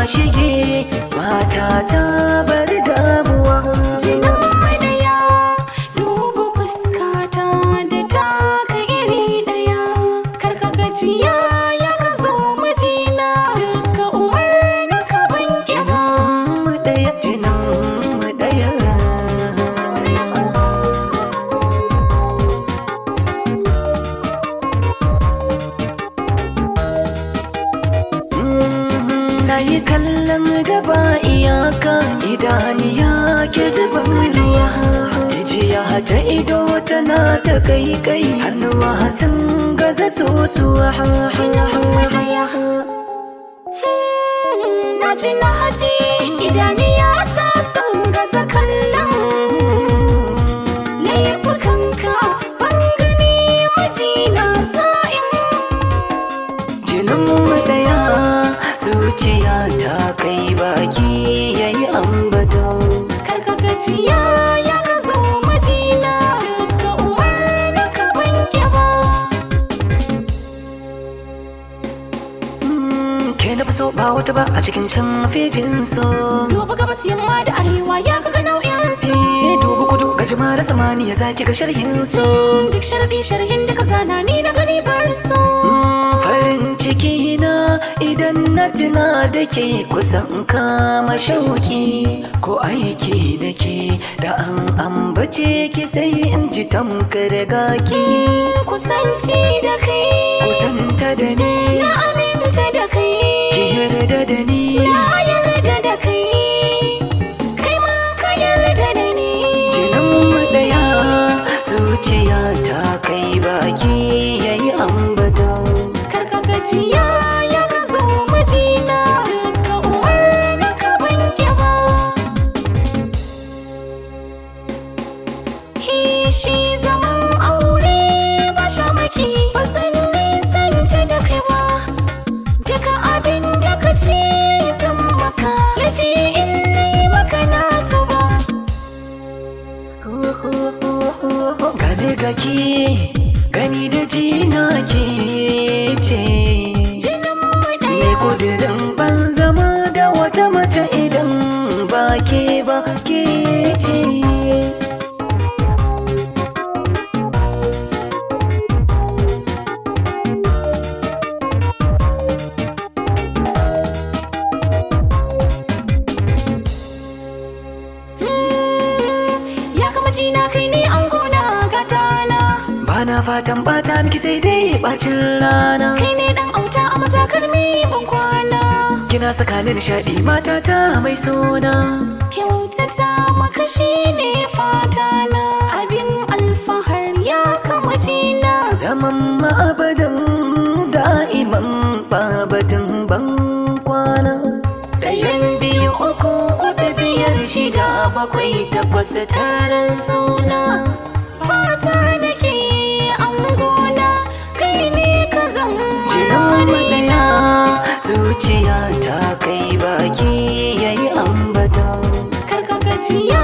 shige mata ta bar damuwa Jinan madaya duba fuskata da taka iri daya karka gajiya ya ka zo mijina duka umarnin ka ban kiba mu ɗaya jinin mu ɗaya na yi kallon da ba iyaka idaniya ke zuban ruwa ijiya ta ido tana ta kai kai hannuwa sun gaza sosuwa na ji na haji idaniya ta sun gaza kallon laifukanka ban gani mijina sa'in jinin mu ɗaya zuciya ta kai baki yayi ambato karka gajiya ya ka zo mijina duka umarnin ka ban kiba ke na fi so ba wata ba a cikin can fejin so duba gabas yamma da arewa ya kaga nau'in su Eh, dubu kudu ga da samaniya zaki ga sharhin so duk sharadi sharhin da ka zana ni na gani bar su farin ciki na idan na tuna da ke kusan kama shauki ko aiki da ke da an ambace ki sai in ji tamkar gaki kusanci da kai kusanta da ni na aminta da kai ki yarda da ni na yarda da kai kai ma ka yarda da ni jinin mu ɗaya zuciya ta kai baki yayi ambata karka gajiya ya ka zo mijina duka umarnin ka ban kiba Hishi zaman aure ba shamaki ba san nisanta da kai ba Duka abin da ka ce zan maka Lafi in nai maka na tuba gane gaki gani da jina ke ce Jinin mu ne ɗaya kudirin ban zama da wata mace idan ba ke ba ke ce Ya kama jina kai ne an gona gatana ba na fatan bata miki sai dai bacin rana Kai ne dan auta a mazakar mi ban kwana kina saka ni nishaɗi matata mai suna Kyautata maka shi ne fatana Abin alfahar ya kama jina zaman ma'abadan da'iman babatin ban kwana ɗayan biyu uku kuɗi biyar shida bakwai takwas taron suna Fata nake an gona kai ne ka zama jinin maɗaya zuciya ta kai baki yayi ambata Karka gajiya